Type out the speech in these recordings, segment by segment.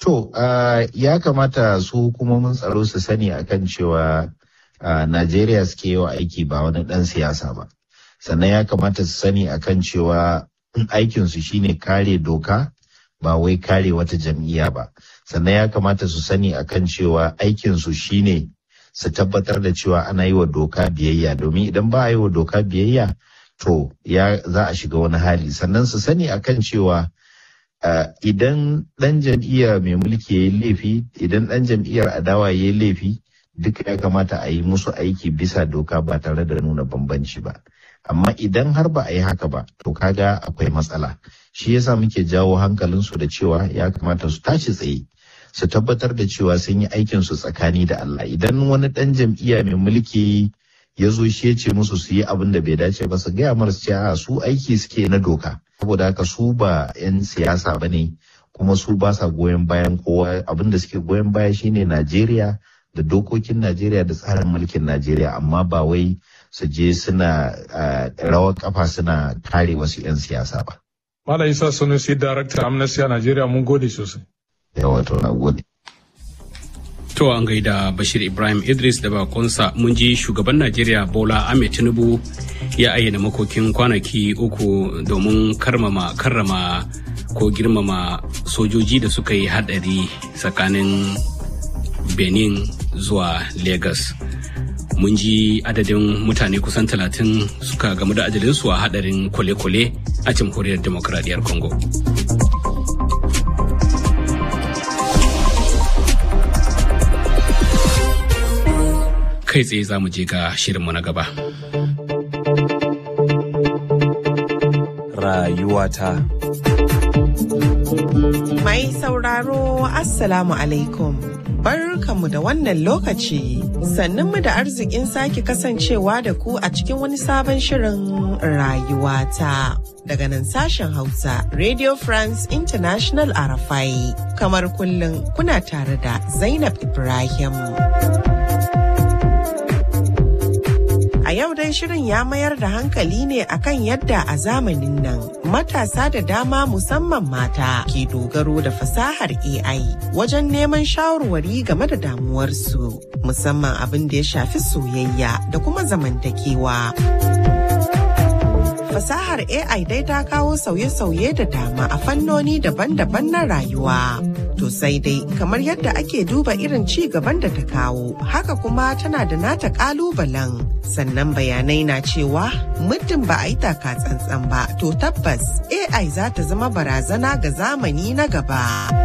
To, uh, ya kamata su hukumomin tsaro su sani akan cewa uh, Najeriya suke yi wa aiki ba wani ɗan siyasa ba. Sannan ya kamata su sani akan cewa aikinsu shine kare doka ba wai kare wata jam'iyya ba. Sannan ya kamata su sani akan cewa aikinsu shine su tabbatar da cewa ana yi wa doka biyayya domin idan ba a yi wa doka biyayya to ya za a shiga wani hali sannan su sani akan cewa Uh, idan ɗan jam'iyya mai mulki ya yi laifi idan ɗan jam'iyyar adawa ya yi laifi duka ya kamata a yi musu aiki bisa doka ba tare da nuna bambanci ba amma idan har ba a yi haka ba to kaga akwai matsala shi yasa muke jawo hankalinsu da cewa ya kamata su tashi tsaye su tabbatar da cewa sun yi aikin su tsakani da Allah idan wani ɗan jam'iyya mai mulki ya zo shi ya ce musu su yi abin da bai dace ba su gaya marasu cewa su aiki suke na doka saboda haka su ba 'yan siyasa ba ne kuma su ba sa goyon bayan kowa abin da suke goyon baya shine Najeriya da dokokin Najeriya da tsarin mulkin Najeriya amma ba wai su je suna rawar kafa suna kare wasu 'yan siyasa ba. Malam Isa Sanusi Darakta Amnesty a Najeriya mun gode sosai. Yawa to na gode. To an gaida Bashir Ibrahim Idris da bakonsa mun ji shugaban Najeriya Bola Ahmed Tinubu ya ayyana makokin kwanaki uku domin karmama karrama ko girmama sojoji da suka yi hadari tsakanin Benin zuwa Lagos. Mun ji adadin mutane kusan talatin suka gamu da ajalinsu a hadarin kwale-kwale a jamhuriyar demokradiyyar Congo. kai tsaye za mu je ga shirinmu na gaba. Rayuwata Mai sauraro Assalamu alaikum. Barkanmu da wannan lokaci, mu da arzikin sake kasancewa da ku a cikin wani sabon shirin rayuwata. Daga nan sashen Hausa, Radio France International Arafai, kamar kullum kuna tare da Zainab Ibrahim. yau dai shirin ya mayar da hankali ne akan yadda a zamanin nan matasa da dama musamman mata ke dogaro da fasahar AI wajen neman shawarwari game da damuwarsu musamman abin da ya shafi soyayya da kuma zamantakewa. Fasahar AI dai ta kawo sauye-sauye da dama a fannoni daban-daban na rayuwa. To sai dai kamar yadda ake duba irin ci gaban da ta kawo, haka kuma tana da nata kalubalen. Sannan bayanai na cewa muddin ba a yi taka tsantsan ba, to tabbas AI za ta zama barazana ga zamani na gaba.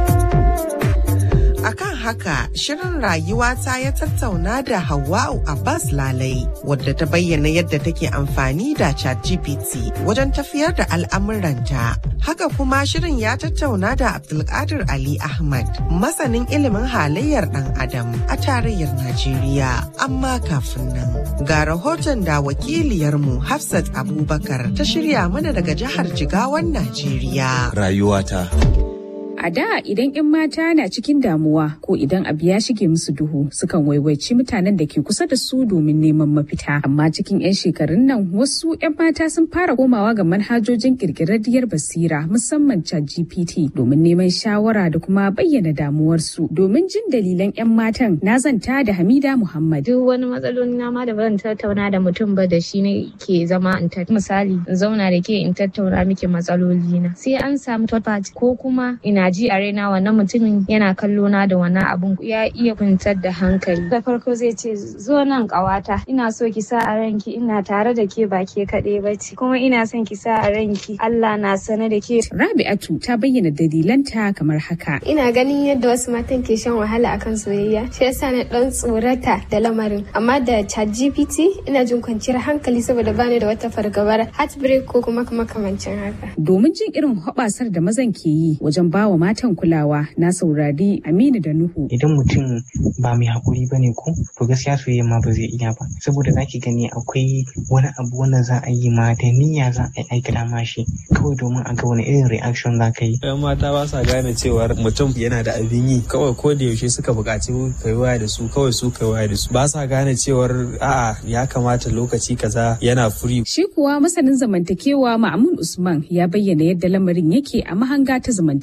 akan haka shirin rayuwa ta ya tattauna da Hawwa'u Abbas Lalai wadda ta bayyana yadda take amfani da ChatGPT wajen tafiyar da al'amuranta. Haka kuma shirin ya tattauna da Abdulkadir Ali Ahmad masanin ilimin halayyar ɗan Adam a tarayyar Najeriya. Amma kafin nan ga rahoton da wakiliyarmu Hafsat Abubakar ta shirya mana daga jihar Jigawan Najeriya. Rayuwata. A da idan 'yan mata na cikin damuwa ko idan abu ya shige musu duhu sukan waiwaici mutanen da ke kusa da su domin neman mafita. Amma cikin 'yan shekarun nan wasu 'yan mata sun fara komawa ga manhajojin kirkirarriyar basira musamman GPT domin neman shawara da kuma bayyana damuwarsu. Domin jin dalilan 'yan matan na zanta da Hamida Muhammad. Duk wani matsaloli na ma da ban tattauna da mutum ba da shi ne ke zama in misali in zauna da ke in tattauna miki matsaloli na. Sai an samu third party ko kuma ina ji a raina wannan mutumin yana kallo na da wannan abun ya iya kwantar da hankali da farko zai ce zo nan kawata ina so ki sa a ranki ina tare da ke ba ke kaɗai ba ce kuma ina son ki sa a ranki Allah na sane da ke Rabi'atu ta bayyana dalilanta kamar haka ina ganin yadda wasu matan ke shan wahala akan soyayya shi yasa na dan tsorata da lamarin amma da chat GPT ina jin kwanciyar hankali saboda bani da wata fargabar heartbreak ko kuma makamancin haka domin jin irin hoɓasar da mazan ke yi wajen bawa matan kulawa na saurari Aminu da Nuhu. Idan mutum ba mai haƙuri ba ne ko to gaskiya soyayya ma ba zai iya ba saboda za ki gani akwai wani abu wanda za a yi ma da niyya za a yi aikata ma shi kawai domin a ga wani irin reaction za ka yi. Yan mata ba sa gane cewar mutum yana da abin yi kawai ko da yaushe suka buƙaci ka yi waya da su kawai su ka waya da su ba sa gane cewar a'a ya kamata lokaci kaza yana furi. Shi kuwa masanin zamantakewa Ma'amun Usman ya bayyana yadda lamarin yake a mahanga ta zamantakewa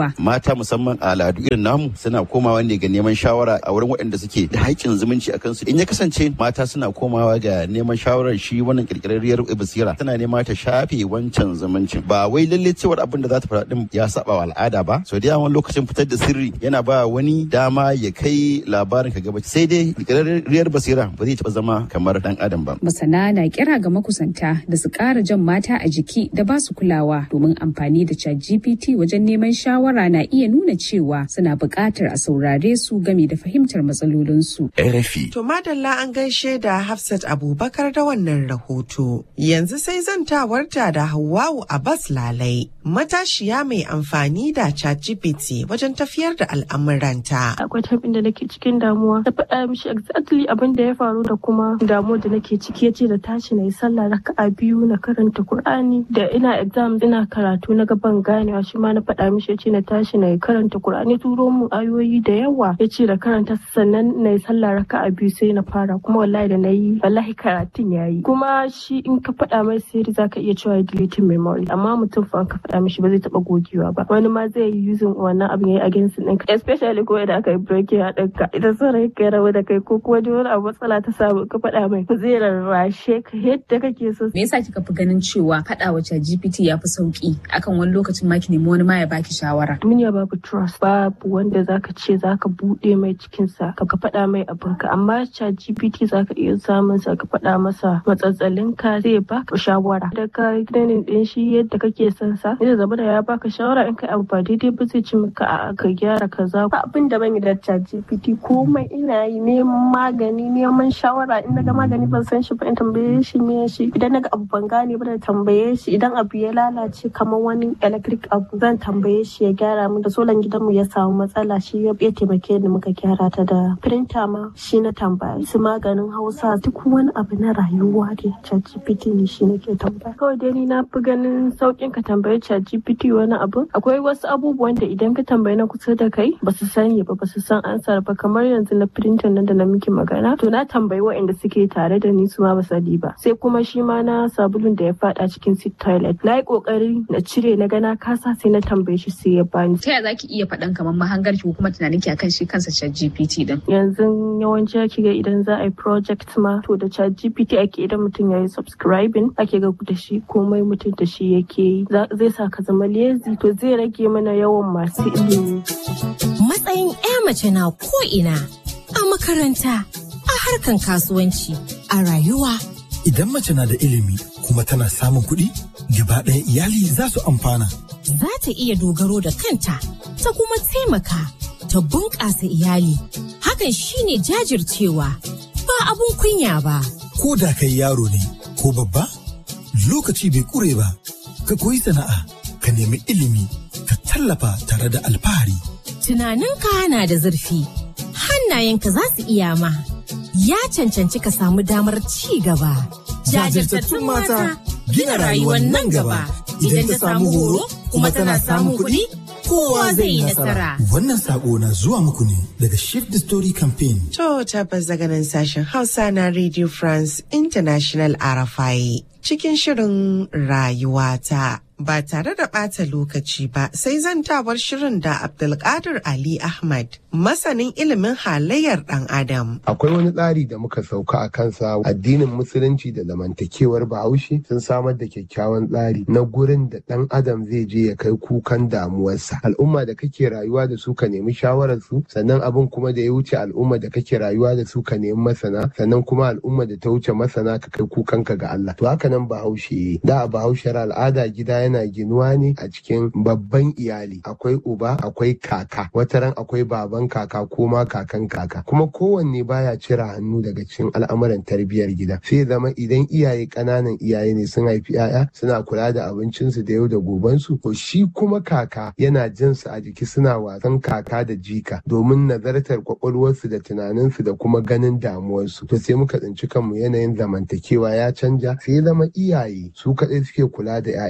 cewa mata musamman a al'adu irin namu suna komawa ne ga neman shawara a wurin waɗanda suke da haƙƙin zumunci a kansu in ya kasance mata suna komawa ga neman shawarar shi wannan kirkirarriyar basira tana nema ta shafe wancan zumuncin ba wai lalle cewar abin da za ta faɗa din ya saba wa al'ada ba so da yawan lokacin fitar da sirri yana ba wani dama ya kai labarin ka gaba sai dai kirkirarriyar basira ba zai taɓa zama kamar dan adam ba masana na kira ga makusanta da su ƙara jan mata a jiki da ba su kulawa domin amfani da chat gpt wajen neman shawara na iya nuna cewa suna buƙatar a saurare su game da fahimtar matsalolinsu. RFI. To madalla an gaishe da Hafsat Abubakar da wannan rahoto. Yanzu sai zantawarta da Hawwa'u Abbas Lalai, matashiya mai amfani da ChatGPT wajen tafiyar da al'amuranta. Akwai tabin da nake cikin damuwa. Na faɗa mishi exactly abin da ya faru da kuma damuwar da nake ciki yace da tashi na yi sallah raka'a biyu na karanta Kur'ani da ina exam ina karatu na gaban ganewa shi ma na faɗa mishi yace na tashi na yi karanta Kur'ani turo mu ayoyi da yawa yace da karanta sannan na yi sallah raka'a biyu sai na fara kuma wallahi da na yi wallahi karatun ya yi kuma shi in ka faɗa mai sirri zaka iya cewa deleting memory amma mutum fa ka faɗa mishi ba zai taɓa gogewa ba wani ma zai yi using wannan abin ya yi against ɗinka especially ko idan aka yi breaking a ɗinka idan saurayi ka rabu da kai ko kuma wani abu matsala ta samu ka faɗa mai zai rarrashe ka yadda kake so. Me yasa kika fi ganin cewa faɗa wa GPT ya fi sauki akan wani lokacin ma ki nemi wani ma ya baki shawara. Duniya babu trust babu wanda zaka ce zaka buɗe mai cikinsa ka faɗa mai abinka amma chat GPT zaka iya samun sa ka faɗa masa matsatsalin ka zai baka shawara da ka ganin din shi yadda kake son sa zai zama da ya baka shawara in kai abu ba daidai ba zai ci maka a ka gyara kaza ba abin da ban yi da chat GPT komai ina yi neman magani neman shawara in naga magani ban san shi ba in tambaye shi me shi idan naga abu ban gane ba da tambaye shi idan abu ya lalace kamar wani electric abu zan tambaye shi ya gyara mu da solan gidanmu ya samu matsala shi ya taimake ni muka gyara ta da printer ma shi na tambaya su maganin hausa duk wani abu na rayuwa da ChatGPT ne shi nake tambaya kawai dai ni na fi ganin saukin ka tambayi ChatGPT wani abu akwai wasu abubuwan da idan ka tambayi na kusa da kai ba su sani ba ba su san ansar ba kamar yanzu na printer nan da na miki magana to na tambayi waɗanda suke tare da ni su ma ba sani ba sai kuma shi ma na sabulun da ya fada cikin sit toilet na yi kokari na cire na gana kasa sai na tambaye shi sai ya bani ta yaya zaki iya faɗan kamar mahangar ki ko kuma tunanin ki akan shi kansa ChatGPT din yanzu yawanci ake ga idan za a yi project ma to da ChatGPT ake idan mutum ya yi subscribing ake ga da shi komai mutum da shi yake yi zai sa ka zama lazy to zai rage mana yawan masu ilimi matsayin 'ya mace na ko ina a makaranta a harkan kasuwanci a rayuwa idan mace na da ilimi kuma tana samun kuɗi gaba ɗaya iyali za su amfana za ta iya dogaro da kanta ta kuma taimaka ta bunƙasa iyali hakan shine jajircewa ba abun kunya ba ko da kai yaro ne ko babba lokaci bai ƙure ba ka koyi sana'a ka nemi ilimi ka tallafa tare da alfahari tunaninka na da zurfi hannayenka za su iya ma ya cancanci ka samu damar ci gaba jajirtattun mata gina rayuwar nan gaba idan ta samu horo kuma tana samun kuɗi kowa zai yi nasara. Wannan sako na zuwa muku ne daga Shift the Story Campaign. To tabbas daga nan sashen Hausa na Radio France International RFI cikin shirin rayuwata. Ba tare da ɓata lokaci ba sai zantawar shirin da Abdulkadir Ali Ahmad, masanin ilimin halayyar ɗan Adam. Akwai wani tsari da muka sauka a kansa addinin musulunci da zamantakewar bahaushe sun samar da kyakkyawan tsari na gurin da ɗan adam zai je ya kai kukan damuwarsa. Al'umma da kake rayuwa da su ka nemi shawararsu sannan abin kuma da ya wuce al'umma da kake rayuwa da su ka nemi masana sannan kuma al'umma da ta wuce masana ka kai kukanka ga Allah. To haka nan bahaushe da a bahaushar al'ada gida yana ginuwa ne a cikin babban iyali akwai uba akwai kaka wataran akwai baban kaka ko ma kakan kaka kuma kowanne baya cire hannu daga cikin al'amuran tarbiyyar gida sai zama idan iyaye ƙananan iyaye ne sun haifi 'ya'ya suna kula da abincinsu da yau da gobensu to shi kuma kaka yana jin su a jiki suna wasan kaka da jika domin nazartar kwakwalwarsu da tunaninsu da kuma ganin damuwarsu to sai muka tsinci kanmu yanayin zamantakewa ya canja sai zama iyaye su kaɗai suke kula da 'ya'yansu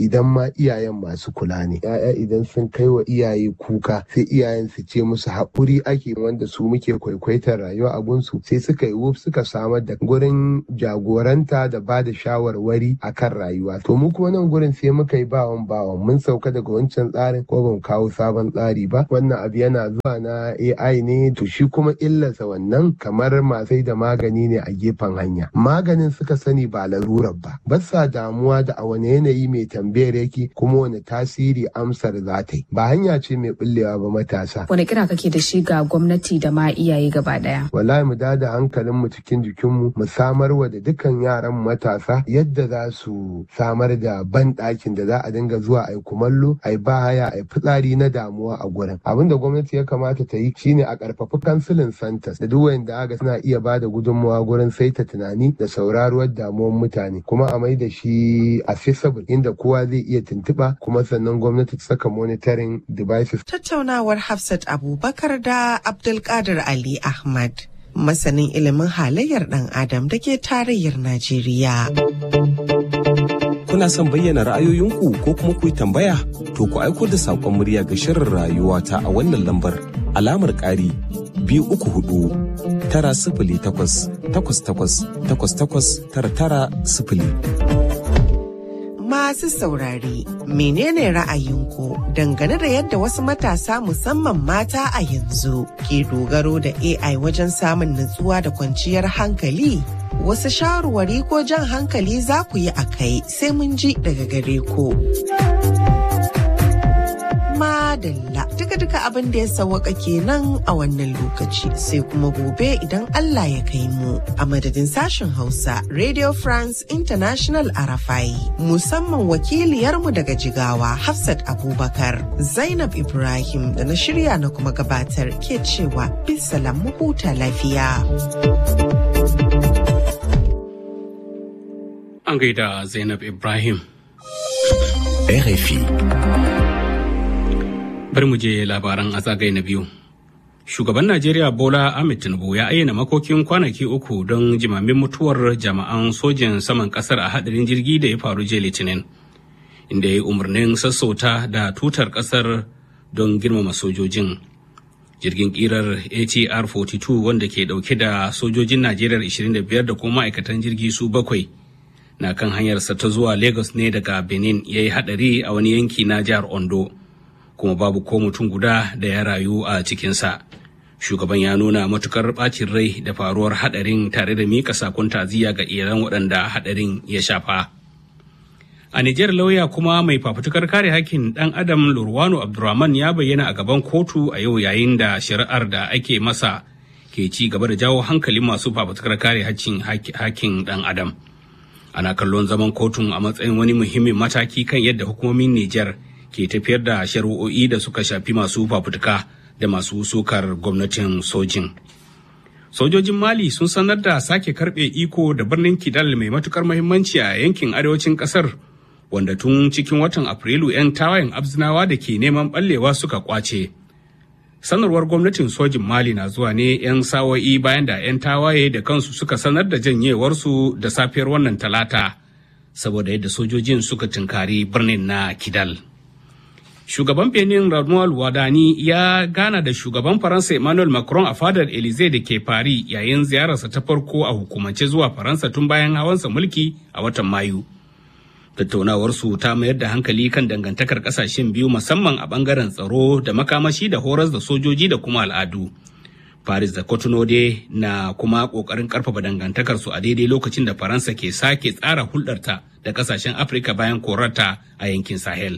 idan ma iyayen masu kula ne ya'ya idan sun kai wa iyaye kuka sai iyayen su ce musu haƙuri ake wanda su muke kwaikwaitar rayuwa a gunsu sai suka yi wuf suka samar da gurin jagoranta da ba da shawarwari akan rayuwa to mu kuma nan gurin sai muka yi bawan bawan mun sauka daga wancan tsarin ko ban kawo sabon tsari ba wannan abu yana zuwa na AI ne to shi kuma illarsa wannan kamar masai da magani ne a gefen hanya maganin suka sani ba larurar ba ba sa damuwa da a wani yanayi mai tambayar yake kuma wani tasiri amsar za ta yi ba hanya ce mai bullewa ba matasa wani kira kake da shi ga gwamnati da ma iyaye gaba daya wallahi mu dada hankalin mu cikin jikinmu mu samar wa da dukkan yaran matasa yadda za su samar da ban ɗakin da za a dinga zuwa a yi kumallo a yi bahaya a yi fitsari na damuwa a gurin abin da gwamnati ya kamata ta yi shine a ƙarfafi kansilin santas da duk wanda aka suna iya ba da gudunmawa gurin saita tunani da sauraruwar damuwar mutane kuma a mai da shi accessible inda kowa zai iya tuntuɓa kuma sannan gwamnati ta saka monitoring devices. Tattaunawar Hafsat Abubakar da Abdulkadir Ali Ahmad. Masanin ilimin halayyar ɗan Adam da ke tarayyar Najeriya. Kuna son bayyana ra'ayoyinku ko kuma ku yi tambaya? To ku aiko da saƙon murya ga shirin rayuwa ta a wannan lambar alamar ƙari biyu uku hudu tara sifili takwas takwas takwas takwas takwas tara tara sifili. Masu saurare, menene ra'ayinku dangane da yadda wasu matasa musamman mata a yanzu ke dogaro da AI wajen samun nutsuwa da kwanciyar hankali? Wasu shawarwari ko jan hankali za ku yi a kai sai mun ji daga gare ku. Madalla duka-duka abin da ya sawaka kenan a wannan lokaci sai kuma gobe idan Allah ya kai mu a madadin sashen Hausa Radio France International Arafai musamman wakiliyarmu daga Jigawa Hafsat Abubakar Zainab Ibrahim da na shirya na kuma gabatar ke cewa bisalam mu huta lafiya. An gaida Zainab Ibrahim. RFI. Bari mu je labaran a zagaye na biyu. Shugaban Najeriya Bola Ahmed Tinubu ya ayyana makokin kwanaki uku don jimamin mutuwar jama'an sojin saman kasar a hadarin jirgi da ya faru jiya Litinin, inda ya yi umarnin sassauta da tutar kasar don girmama sojojin. Jirgin kirar ATR 42 wanda ke dauke da sojojin Najeriya 25 da kuma ma'aikatan jirgi su bakwai na kan hanyarsa ta zuwa Lagos ne daga Benin ya yi hadari a wani yanki na jihar Ondo. kuma babu ko mutum guda da ya rayu a cikinsa. Shugaban ya nuna matukar bacin rai da faruwar hadarin tare da mika sakon taziya ga iran waɗanda hadarin ya shafa. A Nijar lauya kuma mai fafutukar kare hakkin ɗan Adam Lurwano Abdurrahman ya bayyana a gaban kotu a yau yayin da shari'ar da ake masa ke ci gaba da jawo hankalin masu fafutukar kare hakkin ɗan Adam. Ana kallon zaman kotun a matsayin wani muhimmin mataki kan yadda hukumomin Nijar ke tafiyar da shari'o'i da suka shafi masu fafutuka da masu sukar gwamnatin sojin. Sojojin Mali sun sanar da sake karbe iko da birnin Kidal mai matukar mahimmanci a yankin arewacin kasar wanda tun cikin watan Afrilu 'yan tawayen abzinawa da ke neman ɓallewa suka kwace. Sanarwar gwamnatin sojin Mali na zuwa ne 'yan sawo'i bayan da 'yan tawaye da kansu suka sanar da janyewarsu da safiyar wannan talata saboda yadda sojojin suka tunkari birnin na Kidal. Shugaban Benin Ramuel Wadani ya gana da shugaban Faransa Emmanuel Macron a fadar Elysee da ke Paris yayin ziyararsa ta farko a hukumance zuwa Faransa tun bayan hawansa mulki a watan Mayu. Tattaunawarsu ta mayar da hankali kan dangantakar kasashen biyu musamman a bangaren tsaro da makamashi da horas da sojoji da kuma al'adu. Paris da Cotonou dai na kuma kokarin karfafa dangantakarsu a daidai lokacin da Faransa ke sake tsara hulɗarta da kasashen Afirka bayan korarta a yankin Sahel.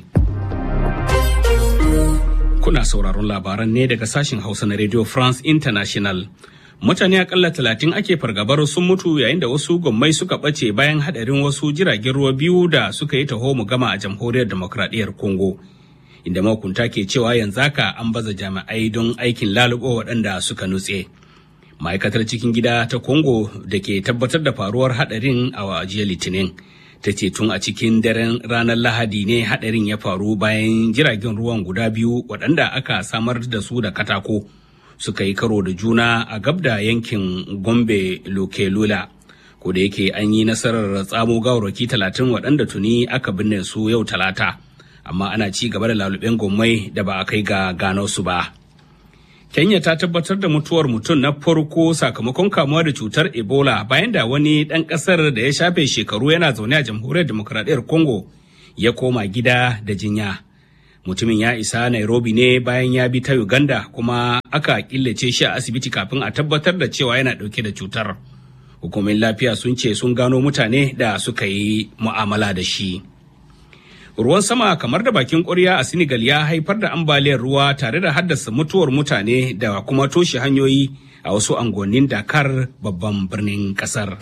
Kuna sauraron labaran ne daga sashen Hausa na Radio France International. Mutane akalla talatin ake fargabar sun mutu yayin da wasu gwammai suka ɓace bayan haɗarin wasu jiragen ruwa biyu da suka yi taho mu gama a jamhuriyar demokradiyyar Congo. Inda makunta ke cewa yanzu haka an baza jami'ai don aikin lalubo waɗanda suka nutse. Ma'aikatar cikin gida ta Congo da ke tabbatar da faruwar haɗarin a jiya Litinin. ta ce tun a cikin daren ranar lahadi ne hadarin ya faru bayan jiragen ruwan guda biyu waɗanda aka samar da su da katako suka yi karo da juna a gab da yankin gombe lokelula ko da yake an yi nasarar tsamo gawarwaki talatin waɗanda tuni aka binne su yau talata amma ana ci gaba da laluben gommai da ba a kai ga gano su ba kenya ta tabbatar da mutuwar mutum na farko sakamakon kamuwa da cutar ebola bayan da wani ɗan ƙasar da ya shafe shekaru yana zaune a jamhuriyar demokuraɗiyyar congo ya koma gida da jinya mutumin ya isa nairobi ne bayan ya bi ta uganda kuma aka killace shi a asibiti kafin a tabbatar da cewa yana ɗauke da cutar hukumin lafiya sun ce sun gano mutane da suka yi mu'amala da shi ruwan sama kamar da bakin ƙwarya a senegal ya haifar da ambaliyar ruwa tare da haddasa mutuwar mutane da kuma toshe hanyoyi a wasu angonin dakar babban birnin ƙasar.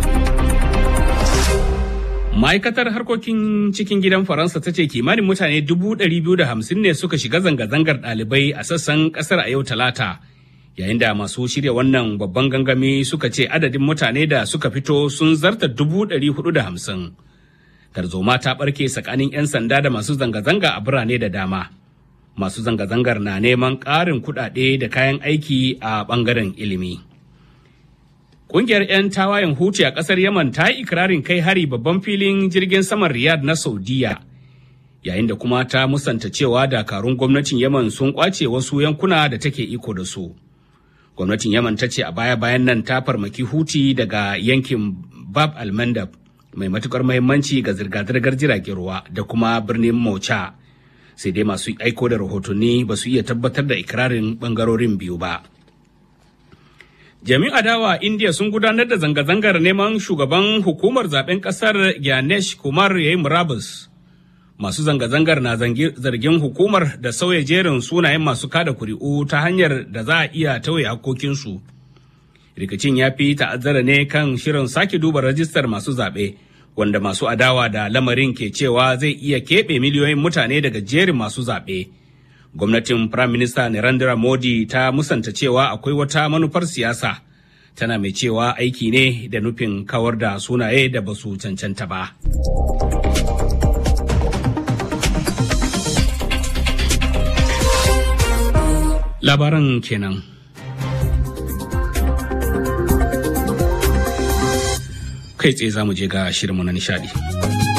ma'aikatar harkokin cikin gidan faransa ta ce kimanin mutane 250 ne suka shiga zanga-zangar ɗalibai a sassan ƙasar a yau talata yayin da masu shirya wannan babban gangami suka ce adadin mutane da suka fito sun zarta 450 tarzoma ta ɓarke tsakanin 'yan sanda da masu zanga-zanga a birane da dama masu zanga-zangar na neman ƙarin kuɗaɗe da kayan aiki a ɓangaren ilimi. Kungiyar 'yan tawayen Huti a ƙasar Yaman ta yi ikirarin kai hari babban filin jirgin saman Riyadh na Saudiya, yayin da kuma ta musanta cewa dakarun gwamnatin Yaman sun kwace wasu yankuna da take iko da su. Gwamnatin Yaman ta ce a baya-bayan nan ta farmaki Huti daga yankin Bab al-Mandab mai matukar mahimmanci ga zirga-zirgar jiragen ruwa da kuma birnin Maucha. Sai dai masu aiko da rahotanni ba su iya tabbatar da ikirarin bangarorin biyu ba. Jami'in adawa India sun gudanar da zanga-zangar neman shugaban hukumar zaben kasar Gyanesh Kumar ya yi murabus. Masu zanga-zangar na zargin hukumar da sauya jerin sunayen masu kada kuri'u ta hanyar da za a iya tauye hakokinsu. Rikicin ya fi ta'azzara ne kan shirin sake duba rajistar masu zaɓe, wanda masu adawa da lamarin ke cewa zai iya keɓe miliyoyin mutane daga jerin masu zaɓe. gwamnatin Prime Minister Narendra Modi ta musanta cewa akwai wata manufar siyasa tana mai cewa aiki ne da nufin kawar da sunaye da basu cancanta ba. Labaran kenan. Kai tsaye za mu je ga shirinmu na nishadi.